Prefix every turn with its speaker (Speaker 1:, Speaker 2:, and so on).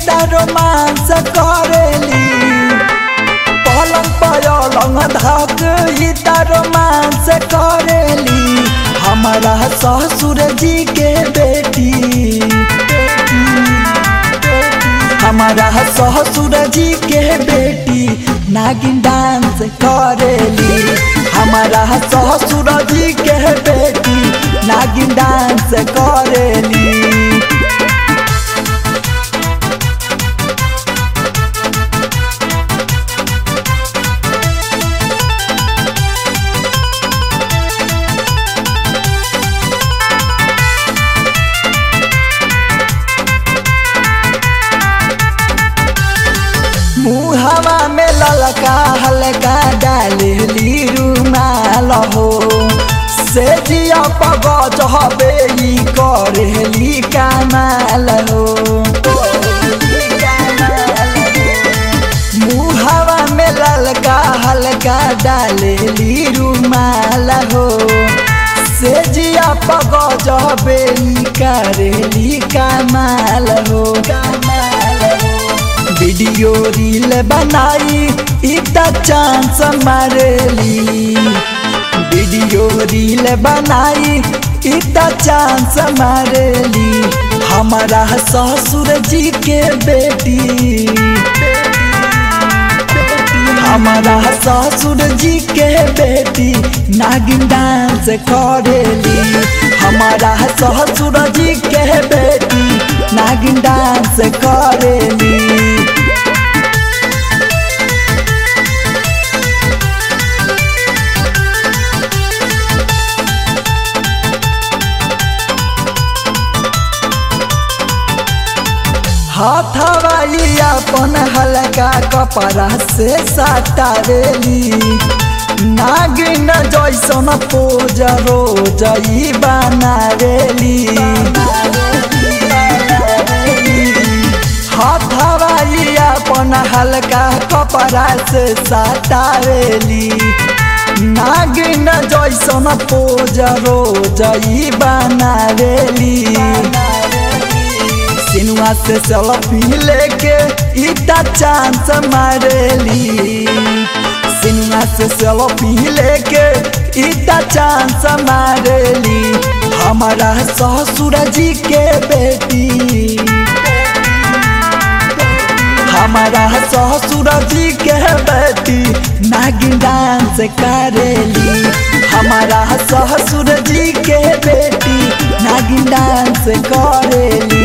Speaker 1: त रोमांस करेली पलंग पलंग धक ई त रोमांस करेली हमारा ससुर जी के बेटी हमारा ससुर जी के बेटी नागिन डांस करेली हमारा ससुर जी के बेटी नागिन डांस करेली मुहवा में ललका हल्का डालेली रुमाल हो से जिया पगज हबे ई करेली कमाल हो मुहवा में ललका हल्का डालेली रुमाल हो से जिया पगज हबे ई करेली कमाल हो कमाल हो वीडियो रील बनाई इतना चांस मारेली वीडियो रील बनाई इतना चांस मारेली हमारा ससुर जी के बेटी हमारा ससुर जी के बेटी नागिन डांस करेली हमारा ससुर जी के बेटी नागिन डांस करेली हाथवाई अपन हल्का कपड़ा से सटावेली नागिन जैसन पोज रोज ई बनावेली हाथवाई अपन हल्का कपड़ा से सटावेली नागिन जैसन पोज रोज ई बनावेली सिनुआ से सेल्फी लेके इतना चांस मारेली सिनुआ से सेल्फी लेके इतना चांस मारेली हमारा ससुर जी के बेटी हमारा ससुर जी के बेटी नागिन डांस करेली हमारा ससुर जी के बेटी नागिन डांस करेली